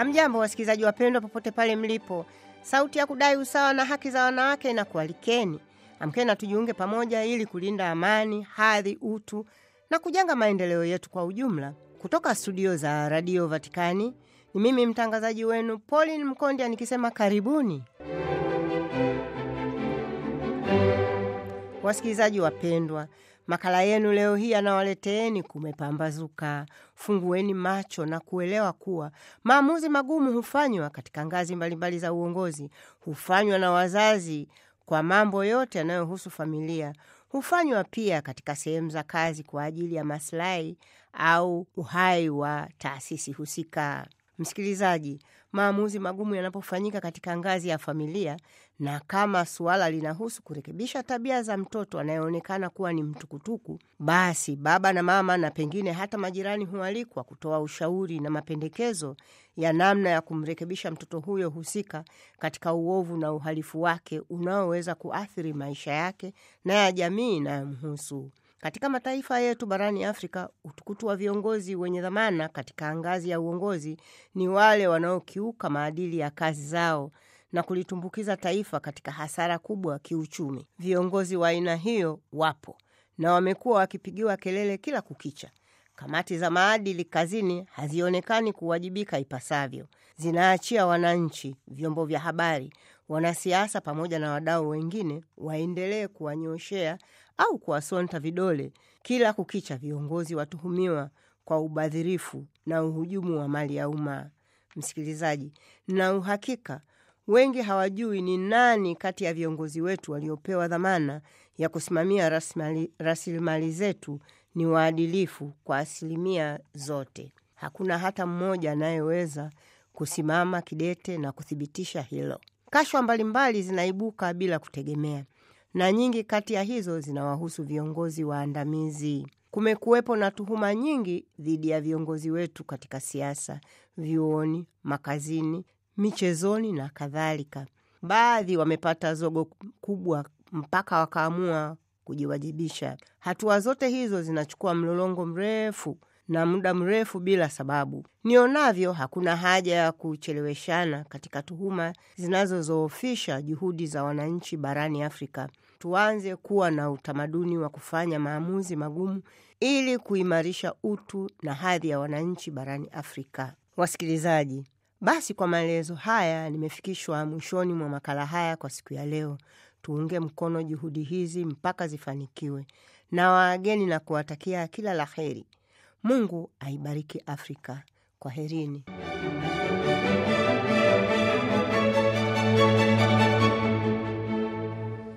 Hamjambo wasikilizaji wapendwa, popote pale mlipo. Sauti ya kudai usawa na haki za wanawake inakualikeni. Amkeni na tujiunge pamoja ili kulinda amani, hadhi, utu na kujenga maendeleo yetu kwa ujumla. Kutoka studio za Radio Vatikani ni mimi mtangazaji wenu Pauline Mkondia nikisema karibuni. Wasikilizaji wapendwa, makala yenu leo hii anawaleteeni Kumepambazuka. Fungueni macho na kuelewa kuwa maamuzi magumu hufanywa katika ngazi mbalimbali za uongozi, hufanywa na wazazi kwa mambo yote yanayohusu familia, hufanywa pia katika sehemu za kazi kwa ajili ya maslahi au uhai wa taasisi husika. Msikilizaji, maamuzi magumu yanapofanyika katika ngazi ya familia na kama suala linahusu kurekebisha tabia za mtoto anayeonekana kuwa ni mtukutuku, basi baba na mama na pengine hata majirani hualikwa kutoa ushauri na mapendekezo ya namna ya kumrekebisha mtoto huyo husika katika uovu na uhalifu wake unaoweza kuathiri maisha yake na ya jamii inayomhusu. Katika mataifa yetu barani Afrika, utukutu wa viongozi wenye dhamana katika ngazi ya uongozi ni wale wanaokiuka maadili ya kazi zao na kulitumbukiza taifa katika hasara kubwa kiuchumi. Viongozi wa aina hiyo wapo na wamekuwa wakipigiwa kelele kila kukicha. Kamati za maadili kazini hazionekani kuwajibika ipasavyo, zinaachia wananchi, vyombo vya habari, wanasiasa pamoja na wadau wengine waendelee kuwanyoshea au kuwasonta vidole kila kukicha viongozi watuhumiwa kwa ubadhirifu na uhujumu wa mali ya umma. Msikilizaji, na uhakika wengi hawajui ni nani kati ya viongozi wetu waliopewa dhamana ya kusimamia rasilimali zetu ni waadilifu kwa asilimia zote. Hakuna hata mmoja anayeweza kusimama kidete na kuthibitisha hilo. Kashfa mbalimbali zinaibuka bila kutegemea, na nyingi kati ya hizo zinawahusu viongozi waandamizi. Kumekuwepo na tuhuma nyingi dhidi ya viongozi wetu katika siasa, vyuoni, makazini, michezoni na kadhalika. Baadhi wamepata zogo kubwa mpaka wakaamua kujiwajibisha. Hatua zote hizo zinachukua mlolongo mrefu na muda mrefu bila sababu. Nionavyo, hakuna haja ya kucheleweshana katika tuhuma zinazozoofisha juhudi za wananchi barani Afrika. Tuanze kuwa na utamaduni wa kufanya maamuzi magumu ili kuimarisha utu na hadhi ya wananchi barani Afrika. Wasikilizaji, basi kwa maelezo haya nimefikishwa mwishoni mwa makala haya kwa siku ya leo. Tuunge mkono juhudi hizi mpaka zifanikiwe, na waageni na kuwatakia kila la heri. Mungu aibariki Afrika. Kwaherini.